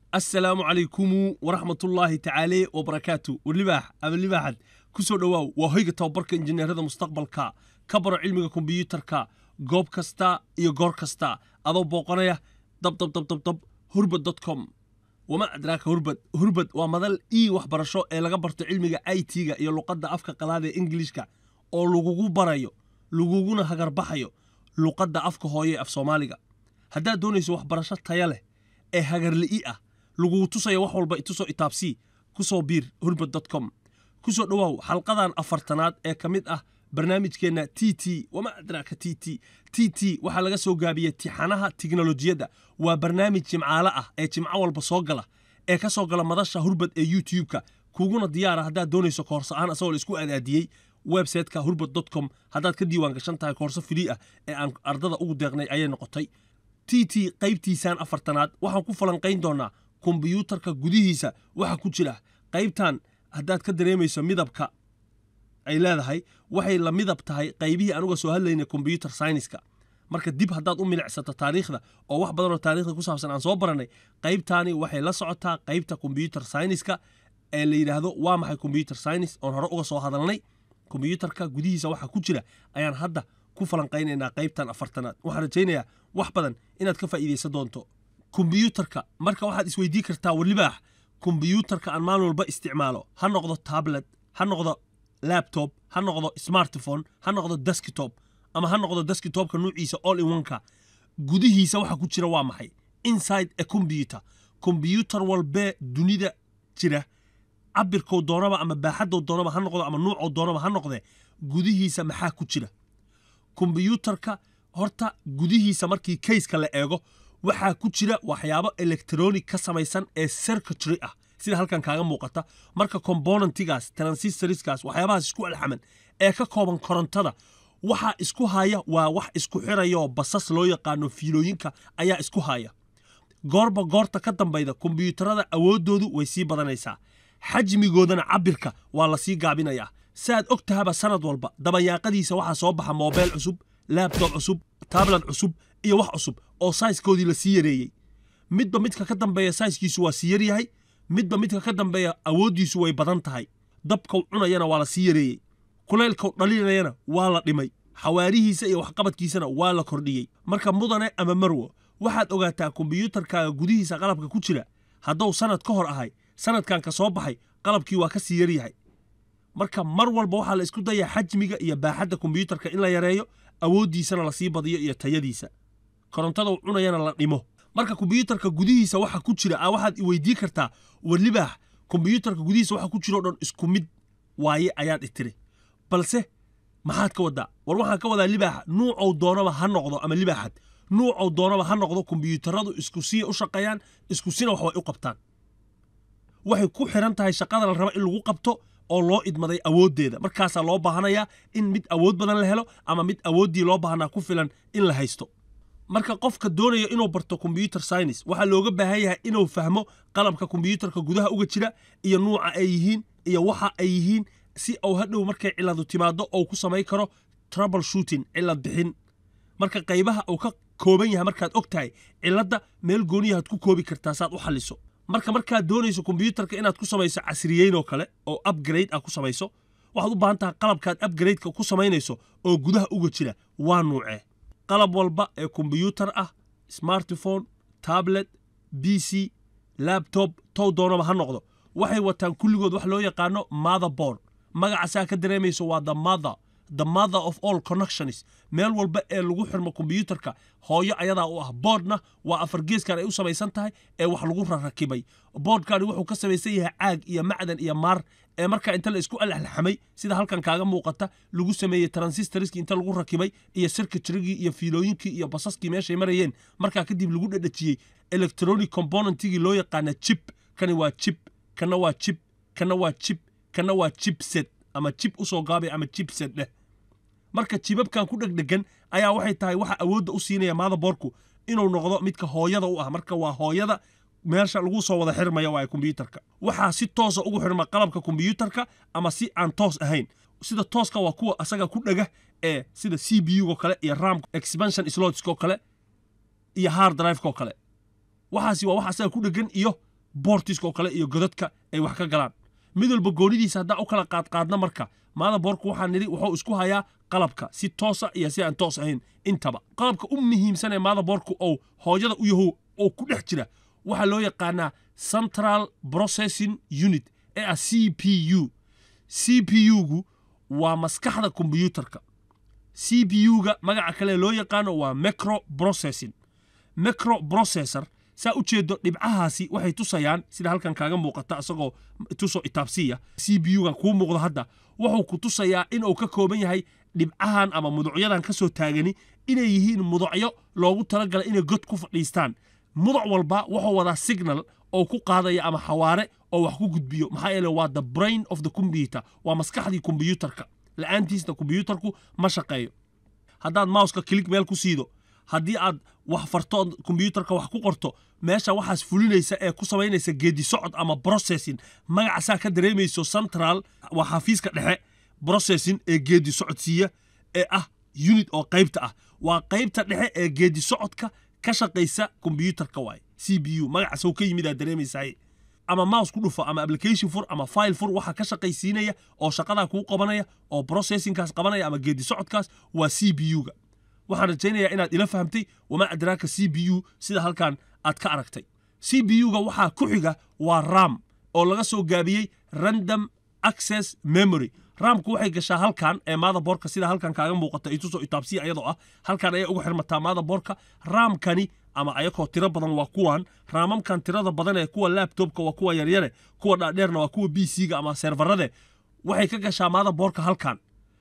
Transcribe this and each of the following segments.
assalaamu calaykumu waraxmatullaahi tacaale wabarakaatu warlibaax ama libaaxad ku soo dhowaaw waa hoyga tababarka injineerada mustaqbalka ka baro cilmiga kombiyuutarka goob kasta iyo goor kasta adoo booqanaya dabdabdabdabdab hurbad com wama adraaka hurbad hurbad waa madal ii waxbarasho ee laga barto cilmiga i t-ga iyo luqadda afka qalaada ee ingilishka oo lagugu barayo laguguna hagarbaxayo luqadda afka hooye af soomaaliga haddaad doonayso waxbarasho taya leh ee hagarli'i ah lagugu tusayo wax walba itusoo itaabsii ku soo biir hurbad com ku soo dhowaaw xalqadan afartanaad ee ka mid ah barnaamijkeenna t t wama adraaka t t t t waxaa laga soo gaabiyey tixanaha tiknolojiyadda waa barnaamij jimcaale ah ee jimco walba soo gala ee ka soo gala madasha hurbad ee youtube-ka kuguna diyaara haddaad doonayso koorso ahaan asagoo la isku adaadiyey websiteka hurbad com haddaad ka diiwaan gashan tahay koorso frii ah ee aan ardada ugu deeqnay ayay noqotay t t qaybtiisaan afartanaad waxaan ku falanqayn doonaa kombiyuutarka gudihiisa waxa ku jira qaybtan haddaad ka dareemayso midabka ay leedahay waxay la midab tahay qaybihii anuga soo hadlaynay kombyuutar syniska marka dib haddaad u milicsato taariikhda oo wax badanoo taarikhda ku saabsan aan soo barannay qaybtaani waxay la socotaa qaybta kombyuutar syniska ee la yidhaahdo waa maxay kombyuutar synis oon hore uga soo hadalnay kombyuutarka gudihiisa waxa ku jira ayaan hadda ku falanqaynaynaa qaybtan afartanaad waxaan rajaynayaa wax badan inaad ka faa'iidaysan doonto kombiyuutarka marka waxaad isweydii kartaa walibaax kombiyuutarka aan maalin walba isticmaalo ha noqdo tablet ha noqdo labtob ha noqdo smartphone ha noqdo deskitob ama ha noqdo deskitobka nuuciisa all in oneka gudihiisa waxa ku jira waa maxay inside a combyuter kombyuutar walbee dunida jira cabirkou doonaba ama baaxadow doonaba ha noqdo ama nuucou doonaba ha noqdee gudihiisa maxaa ku jira kombiyuutarka horta gudihiisa markii kayska la eego waxaa ku jira waxyaabo electronic ka samaysan ee circuitry ah sida halkan kaaga muuqata marka componentigaas transistoriskaas waxyaabahaas isku alxaman ee ka kooban korontada waxa isku haya waa wax isku xiraya oo basas loo yaqaano fiilooyinka ayaa isku haya goorba goorta ka dambayda kombiyuutarada awooddoodu way sii badanaysaa xajmigoodana cabirka waa la sii gaabinayaa saaad og tahaba sanad walba dabayaaqadiisa waxaa soo baxa moobeyl cusub laabtob cusub tablet cusub iyo wax cusub oo sayskoodii la sii yareeyey midba midka ka dambeeya sayskiisu waa sii yaryahay midba midka ka dambeeya awooddiisu way badan tahay dabkau cunayana waa la sii yareeyey kulaylkau dhalinayana waa la dhimay xawaarihiisa iyo waxqabadkiisana waa la kordhiyey marka mudane ama marwo waxaad ogaataa kombiyuutarkaaga gudihiisa qalabka ku jira hadduu sanad ka hor ahay sanadkan ka soo baxay qalabkii waa ka sii yaryahay marka mar walba waxaa la isku dayaa xajmiga iyo baaxadda kombiyuutarka in la yareeyo awooddiisana lasii badiyo iyo tayadiisa korontadau cunayana la dhimo marka kombiyuutarka gudihiisa waxa ku jira a waxaad iweydii kartaa walibaax kombiyuutarka gudihiisa waxa ku jira o dhan isku mid waaye ayaad itiri balse maxaad ka wadaa war waxaan ka wadaa libaaxa nuucow doonaba ha noqdo ama libaaxad nuucow doonaba ha noqdo kombiyuutaradu isku siya u shaqeeyaan isku sina wax way u qabtaan waxay ku xiran tahay shaqada la raba in lagu qabto oo loo idmaday awooddeeda markaasaa loo baahanayaa in mid awood badan la helo ama mid awooddii loo baahnaa ku filan in la haysto marka qofka doonaya inuu barto kombyuutar synis waxaa looga baahan yahay inuu fahmo qalabka kombiyuutarka gudaha uga jira iyo nuuca ay yihiin iyo waxa ay yihiin si uu hadhow markay ciladu timaado ou ku samayn karo trouble shooting cilad bixin marka qaybaha uu ka kooban yahay markaad og tahay ciladda meel gooniyahaad ku koobi kartaa saad u xalliso marka markaad doonayso kombiyuutarka inaad ku samayso casriyeyn oo kale oo upgrade ah ku samayso waxaad u baahan tahay qalabkaad upgradeka ku samaynayso oo gudaha uga jira waa nuucee qalab walba ee kombiyuutar ah smartphone tablet b c labtob tow doonaba ha noqdo waxay wataan kulligood wax loo yaqaano motherboard magacaasaa ka dareemayso waa the mother the mother of all connections meel walba ee lagu xirmo kombiyuutarka hooyo ayadaa u ah boodhna waa afar geeskan ay u samaysan tahay ee wax lagu rarakibay boodhkani wuxuu ka samaysan yahay caag iyo macdan iyo maar ee markaa inta la isku alxamay sida halkan kaaga muuqata lagu sameeyey transistoriskii inta lagu rakibay iyo circuitrygii iyo fiilooyinkii iyo basaskii meeshay marayeen markaa kadib lagu dhadhajiyey electronic componentigii loo yaqaana chip kani waa chip kana waa chip kana waa chip kana waa chipset ama chip usoo gaabay ama chipset dheh marka jibabkan ku dhegdhegan ayaa waxay tahay waxa awoodda u siinaya motherboardku inuu noqdo midka hooyada u ah marka waa hooyada meesha lagu soo wada xirmaya waa kombiyuutarka waxaa si toosa ugu xirma qalabka kombiyuutarka ama si aan toos ahayn sida tooska waa kuwa asaga ku dhega ee sida c b u-go kale iyo ram expansion slotsko kale iyo hard drive-ko kale waxaasi waa wax asaga ku dhegan iyo boortiska oo kale iyo godadka ay wax ka galaan mid walba goonidiisa haddaan u kala qaadqaadna marka maadaboorku waxaa nidhi wuxuu isku hayaa qalabka si toosa iyo si aan toos ahayn intaba qalabka u muhiimsan ee maadaboorku ou hooyada u yahow oo ku dhex jira waxaa loo yaqaanaa central processing unit ee ah c p u c p u-gu waa maskaxda kombiyuutarka c p u-ga magaca kale loo yaqaano waa micro processing micro processor saa u jeedo dhibcahaasi waxay tusayaan sida halkan kaaga muuqata isagoo tusoo itaabsiya c b u-ga kuu muuqdo hadda wuxuu ku tusayaa inuu ka kooban yahay dhibcahan ama muducyadan ka soo taagani inay yihiin mudacyo loogu talagala inay god ku fadhiistaan mudac walba wuxuu wadaa signal oo ku qaadaya ama xawaare oo wax ku gudbiyo maxaa yeele waa the brain of the computer waa maskaxdii kombiyuutarka la-aantiisna kombiyuutarku ma shaqeeyo haddaad mouska kilig meel ku siido haddii aad wax farto kombiyuutarka wax ku qorto meesha waxaas fulinaysa ee ku samaynaysa geedi socod ama processing magacaasaa ka dareemayso central waa xafiiska dhexe processing ee geedi socodsiiya ee ah unit oo qaybta ah waa qaybta dhexe ee geedi socodka ka shaqaysa kombiyuutarka waaye c b u magacaasoo ka yimid aad dareemaysaay ama mouse ku dhufo ama application fur ama file fur waxa ka shaqaysiinaya oo shaqadaa kuu qabanaya oo processingkaas qabanaya ama geedi socodkaas waa c b u-ga waxaan rajaynayaa inaad ila fahamtay wamaa adraaka c b u sida halkan aad ka aragtay c b u-ga waxaa ku xiga waa ram oo laga soo gaabiyey random access memory ramku waxay gashaa halkan ee maadaboorka sida halkan kaaga muuqata itusoo itaabsiya ayadoo ah halkan ayay ugu xirmataa maadaboorka raamkani ama ayakoo tiro badan waa kuwan raamamkan tirada badan ee kuwa labtobka waa kuwa yaryare kuwa dhaadheerna waa kuwa b c-ga ama servarade waxay ka gashaa maadaboorka halkan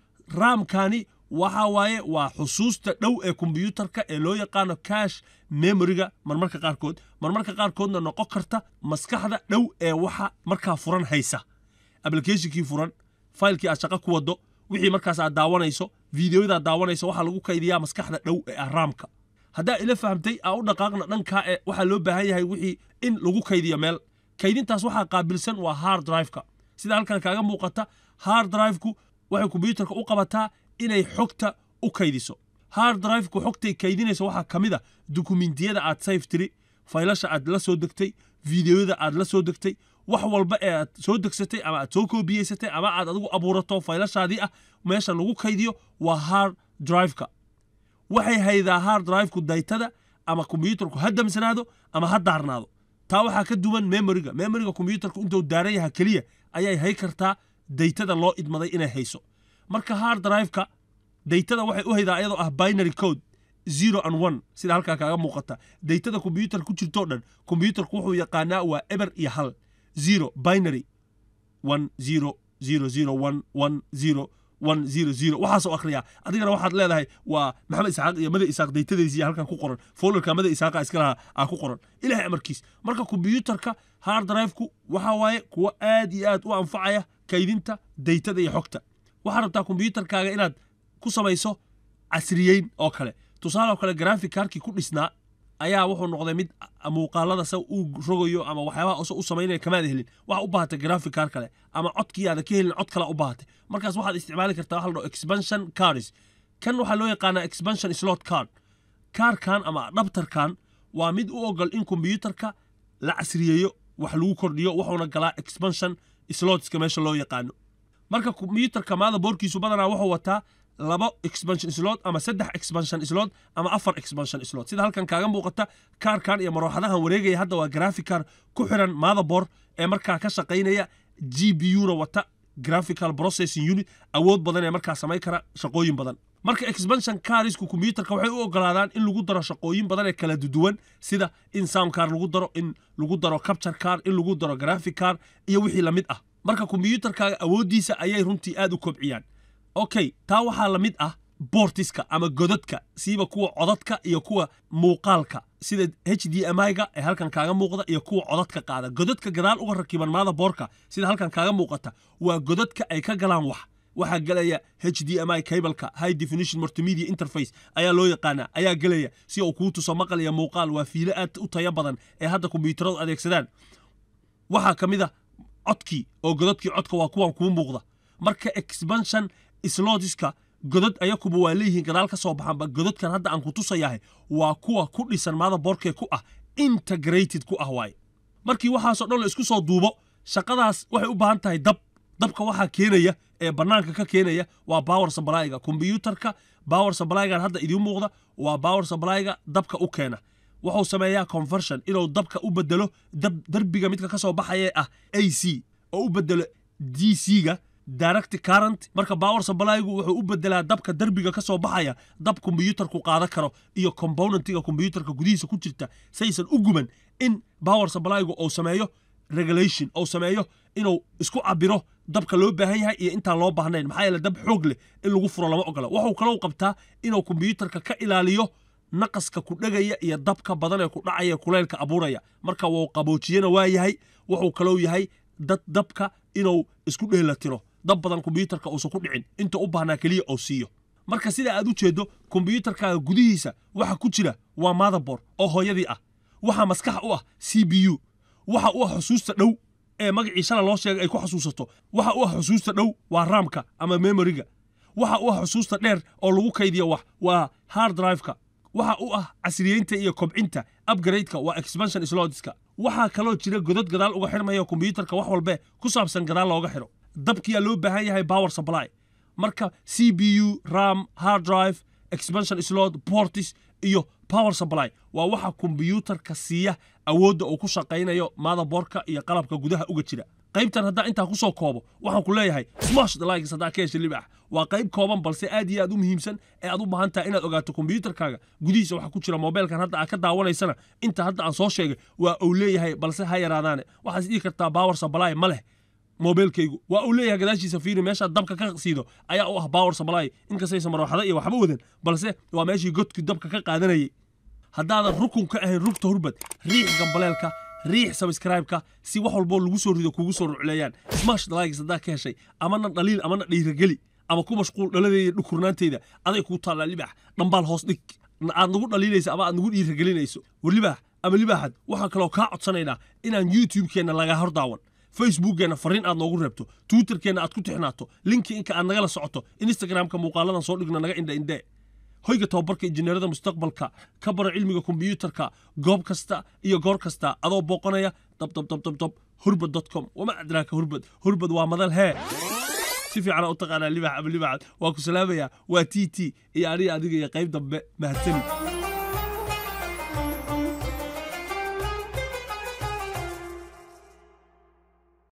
raamkani waxa waaye waa xusuusta dhow ee kombiyuutarka ee loo yaqaano cash memoriga marmarka qaarkood marmarka qaarkoodna noqon karta maskaxda dhow ee waxa markaa furan haysa applicationkii furan faylkii aad shaqo ku wado wixii markaas aad daawanayso fideoyadaad daawanayso waxaa lagu kaydiyaa maskaxda dhow ee ah raamka haddaa ila fahamtay aa u dhaqaaqna dhankaa ee waxaa loo baahan yahay wixii in lagu kaydiyo meel kaydintaas waxaa qaabilsan waa hard driveka sida halkan kaaga muuqata hard driveku waxay kombiyuutarka u qabataa inay xogta u kaydiso hard driveku xogtay kaydinaysa waxaa ka mid a dukumentiyada aad sayf tiri faylasha aad la soo degtay fideoyada aad la soo degtay wax walba ee aad soo degsatay ama aad soo koobiyeysatay ama aad adigu abuurato faylashaadii ah meesha lagu kaydiyo waa hard driveka waxay haydaa hard driveku daytada ama kombiyuutarku ha damsanaado ama ha daarnaado taa waxaa ka duwan memoriga memoriga kombiyuutarku intuu daaran yaha keliya ayay hay kartaa daytada loo idmaday inay hayso marka hard driveka daytada waxay u haydaa iyadoo ah binary code zero and one sida halkaa kaaga muuqata daytada kombiyuutar ku jirtoo dhan kombiyuutarku wuxuu yaqaanaa waa eber iyo hal zero binary one zero zero zero one one zero one zero zero waxaasoo akhriyaa adigana waxaad leedahay waa maxamed isxaaq iyo mada isaaq daytadiisii halkan ku qoran folderka mada isaaqa iska lahaa aa ku qoran ilaahay amarkiis marka kombiyuutarka hard driveku waxa waaye kuwo aad iyo aad u anfacaya kaydinta daytada iyo xogta waxaad rabtaa kombiyuutarkaaga inaad ku samayso casriyeyn oo kale tusaale oo kale graphic karkii ku dhisnaa ayaa wuxuu noqday mid muuqaalada sa uu rogayo ama waxyaabaha ose u samaynaya kamaad helin waxa u baahatay graphic car kale ama codkii aada ka helin cod kale u baahatay markaas waxaad isticmaali kartaa waxa la dhaho expansion cards kan waxaa loo yaqaanaa expansion slot card kaarkan ama adhabtarkan waa mid u ogol in kombiyuutarka la casriyeeyo wax lagu kordhiyo wuxuuna galaa expansion slotska meesha loo yaqaano marka kombiyuutarka maada boorkiisu badanaa wuxuu wataa labo expansion slot ama saddex expansion slot ama afar expansion slot sida halkan kaaga muuqata kaarkan iyo marooxadahan wareegaya hadda waa graphicar ku xiran motherboard ee markaa ka shaqaynaya g b u na wata graphical processing unit awood badan ee markaa samayn kara shaqooyin badan marka expansion carisku kombiyuutarka waxay u ogolaadaan in lagu daro shaqooyin badan ee kala duwan sida in sound car lagu daro in lagu daro capture car in lagu daro graphic car iyo wixii lamid ah marka kombiyuutarkaaga awooddiisa ayay runtii aad u kobciyaan okay taa waxaa la mid ah boortiska ama godadka siiba kuwa codadka iyo kuwa muuqaalka sida h d m i-ga ee halkan kaaga muuqda iyo kuwa codadka qaada godadka gadaal uga rakiban maada boorka sida halkan kaaga muuqata waa godadka ay ka galaan wax waxaa gelaya h d m i cableka high definition multimedia interface ayaa loo yaqaanaa ayaa gelaya si uu kuu tuso maqal iyo muuqaal waa fiilo aad u tayo badan ee hadda kombiyuutaradu adeegsadaan waxaa ka mid a codkii oo godadkii codka waa kuwan kuu muuqda marka expansion slodiska godad ayakuba waa leeyihiin gadaal ka soo baxanba godadkan hadda aan ku tusayahay waa kuwa ku dhisan maada boorkee ku ah integrated ku ah waaye markii waxaasoo dhan la isku soo duubo shaqadaas waxay u baahan tahay dab dabka waxaa keenaya ee bannaanka ka keenaya waa power supplyga kombiyuutarka power supplygan hadda idiin muuqda waa power supplyga dabka u keena wuxuu sameeyaa conversion inuu dabka u bedelo derbiga midka ka soo baxaya ah a c oo u bedelo d c-ga direct current marka power supplygu wuxuu u bedelaa dabka derbiga ka soo baxaya dab kombiyuutarku qaadan karo iyo componentiga kombiyuutarka gudihiisa ku jirta saysan u guban in power supplygu uu sameeyo regulation uu sameeyo inuu isku cabiro dabka loo baahan yahay iyo intaan loo baahnayn maxaa yeele dab xoog leh in lagu furo lama ogola wuxuu kaloo qabtaa inuu kombiyuutarka ka ilaaliyo naqaska ku dhegaya iyo dabka badan ee ku dhacaya kuleylka abuuraya marka wuu qaboojiyana waa yahay wuxuu kaloo yahay dad dabka inuu isku dheelatiro dab badan kombiyuutarka uusan ku dhicin inta u baahnaa keliya oo siiyo marka sida aad u jeedo kombiyuutarkaaga gudihiisa waxa ku jira waa motherboard oo hooyadii ah waxaa maskax u ah c b u waxa u ah xusuusta dhow ee magacii shala loo sheegay ay ku xasuusato waxa u ah xusuusta dhow waa raamka ama memoriga waxa u ah xusuusta dheer oo lagu kaydiyo wax waa hard driveka waxa u ah casriyeynta iyo kobcinta upgradeka waa expansion slotska waxaa kaloo jira godad gadaal uga xirmaya kombiyuutarka wax walbe ku saabsan gadaal looga xiro dabkiyaa loo baahan yahay power supply marka c b u ram hard drive expansion slot portis iyo power supply waa waxa kombiyuutarka siiya awoodda uu ku shaqaynayo motherboardka iyo qalabka gudaha uga jira qaybtan haddaa intaa ku soo koobo waxaan ku leeyahay smash the likes haddaa ka hesha libax waa qayb kooban balse aad iyo aad u muhiimsan ee aad u baahan tahay inaad ogaato kombiyuutarkaaga gudihiisa waxa ku jira mobilkan hadda aad ka daawanaysana inta hadda aan soo sheegay waa uu leeyahay balse ha yaraadaane waxaad is dhihi kartaa power supply ma leh mobilkaygu waa uu leeyahay gadaashiisa fiiri meeshaad dabka ka siido ayaa u ah power supply inkastaysa marwaxada iyo waxba wadan balse waa meeshii godkii dabka ka qaadanayay haddaadan rukun ka ahayn rugta hurbad riix gambaleelka riix sabskraibeka si wax walboo lagu soo rido kugu soo rucleeyaan smash likes haddaa ka heshay amana dhaliil amana dhiirageli ama ku mashquul dhaladeeda dhukurnaanteyda aday kuu taallaa libax dhambaal hoos dhig aad nagu dhaliilaysa ama aad nagu dhiiragelinayso war libaax ama libaaxad waxaan kaloo kaa codsanaynaa inaan youtube-keenna lagaa hor daawan facebookkeenna fariin aad noogu reebto twitterkeenna aad ku tixnaato linkinka aad nagala socoto instagramka muuqaaladan soo dhigno naga indha indhee hoyga tababarka injineerada mustaqbalka ka baro cilmiga kombiyuutarka goob kasta iyo goor kasta adoo booqanaya dabdabdabdabdab hurbad com wama adraaka hurbad hurbad waa madal hee si fiicana u taqaanaa libax ama libaxad waa ku salaamayaa waa t t iyo aniga adiga iyo qayb dambe mahadsanid